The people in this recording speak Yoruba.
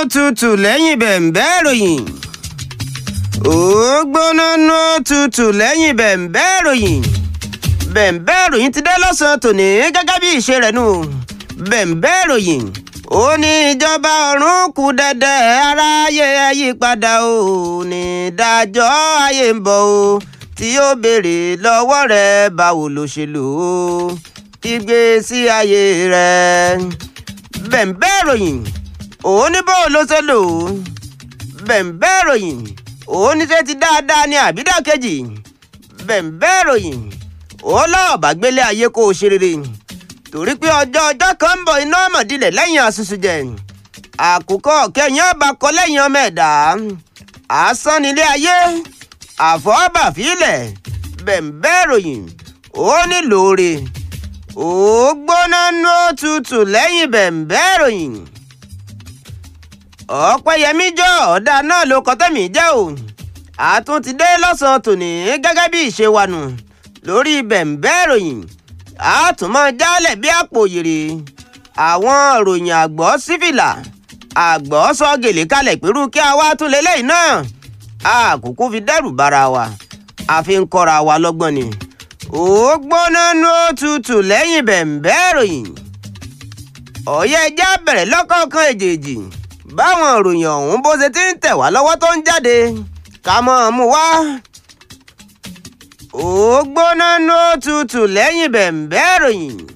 tutù lẹ́yìn bẹ̀m̀bẹ́ ìròyìn. ó gbóná nú tutù lẹ́yìn bẹ̀m̀bẹ́ ìròyìn. bẹ̀m̀bẹ́ ìròyìn ti dé lọ́sàn-án tòní gẹ́gẹ́ bí ìṣe rẹ̀ nù. bẹ̀m̀bẹ́ ìròyìn ó ní ìjọba ọ̀run kù dẹ̀dẹ̀ aráyé yípadà ó ní ìdájọ́ ayé ń bọ̀ ó tí yóò béèrè lọ́wọ́ rẹ̀ báwo ló ṣe lò ó ìgbésí ayé rẹ̀ bẹ̀m̀bẹ́ ìròyìn òun ní bóun ló ṣe lò ó bẹ̀m̀bẹ́ ìròyìn òun ní ṣe ti dáadáa ní àbídàkejì bẹ̀m̀bẹ́ ìròyìn òun lọ́ọ̀ bá gbélé ayé kó o ṣe rere torí pé ọjọ́ ọjọ́ kan ń bọ̀ iná mọ̀dílẹ̀ lẹ́yìn àṣùṣù jẹ àkùkọ kẹyìn ọba kọ lẹ́yìn ọmọ ẹ̀dá asán nílé ayé àfọ́bàfílẹ̀ bẹ̀m̀bẹ́ ìròyìn ó ní lóore ó gbóná nú òtútù lẹ́yìn bẹ̀m̀bẹ́ ìròyìn ọ̀pẹ́yẹmí jọ ọ̀dà náà ló kọ́ tẹ̀mí jẹ́ o àtún ti dé lọ́sàn-án tòní gẹ́gẹ́ bí ìṣe wa nù lórí bẹ̀m̀bẹ́ ìròyìn àtúmọ̀ jálẹ̀ bí àpò yèrè àwọn ìròyìn àgbọ̀ sífìlà àgbọ̀ sọ gèlè kalẹ̀ pẹ̀lú kí a wá tún lélẹ́yìn náà àkókò fi dẹ́rù bara wa àfi ń kọ́ra wa lọ́gbọ́n ni ó gbóná nú òtútù lẹ́yìn bẹ̀m̀bẹ́ ìròyìn ọ̀yẹ́ ẹja bẹ̀rẹ̀ lọ́kọ̀ọ̀kan èjèèjì báwọn ìròyìn ọ̀hún bó ṣe ti ń tẹ̀ wá lọ́wọ́ tó ń jáde ká mọ́ ọ mú wá. ó gbóná nú òtútù lẹ́yìn bẹ̀m̀bẹ́ ìròyìn